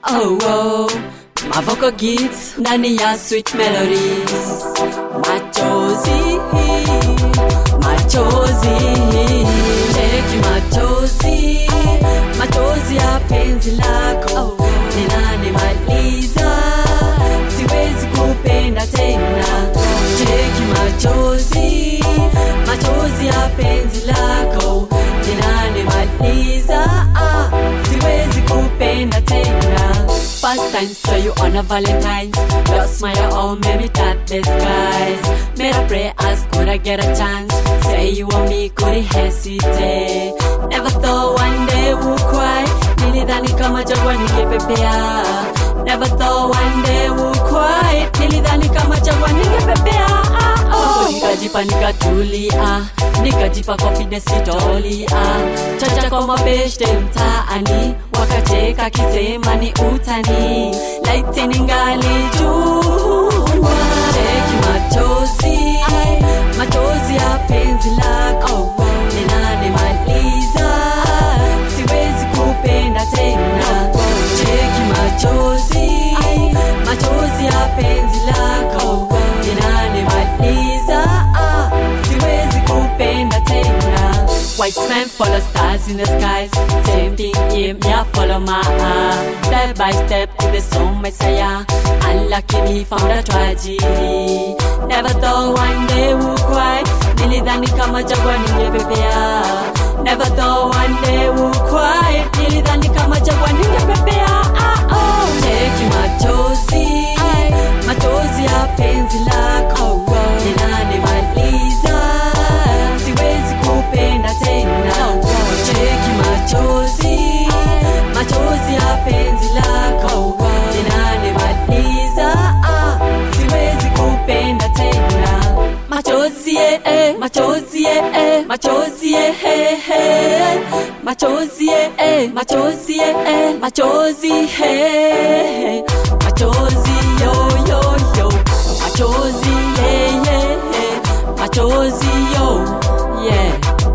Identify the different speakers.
Speaker 1: oh, oh. Mavoko Gits ndani ya sweet melodies machozi machozi cheki machozi machozi ya penzi lako linanimaliza siwezi kupenda tena cheki machozi machozi ya penzi lako linanimaliza ah, siwezi kupenda tena First time saw you on a Valentine's Your smile all made me touch the skies Made a pray ask could I get a chance Say you want me couldn't hesitate Never thought one day would cry Nilidhani kama jangwa ningepepea Never thought one day would cry Nilidhani kama jangwa ningepepea ah, oh. Nikajipa nikatulia Nikajipa confidence sitolia Chacha kwa mabeshte mtaani Wakacheka kisema ni utani Laiti ningali jua Cheki machozi Machozi ya penzi lako Linanimaliza Siwezi kupenda tena Cheki machozi Machozi ya penzi lako Linanimaliza ah, Siwezi kupenda tena Wise man follow stars in the skies Same thing him, yeah follow my eye Step by step in the song messiah Unlucky me found a tragedy Never thought one day would cry Nilidhani kama jangwa ningepepea Never thought one day would cry Nilidhani kama jangwa ningepepea ah, oh. Cheki machozi Machozi ya penzi lako Linanimaliza Siwezi kupenda tena Cheki machozi Machozi ya penzi lako Linanimaliza ah, Siwezi kupenda tena Machozi eh, eh, machozi eh, eh, machozi eh, eh, eh. Machozi eh, eh, machozi eh, eh, machozi eh, eh. Machozi yo yo yo Machozi yeah yeah yeah Machozi yo yeah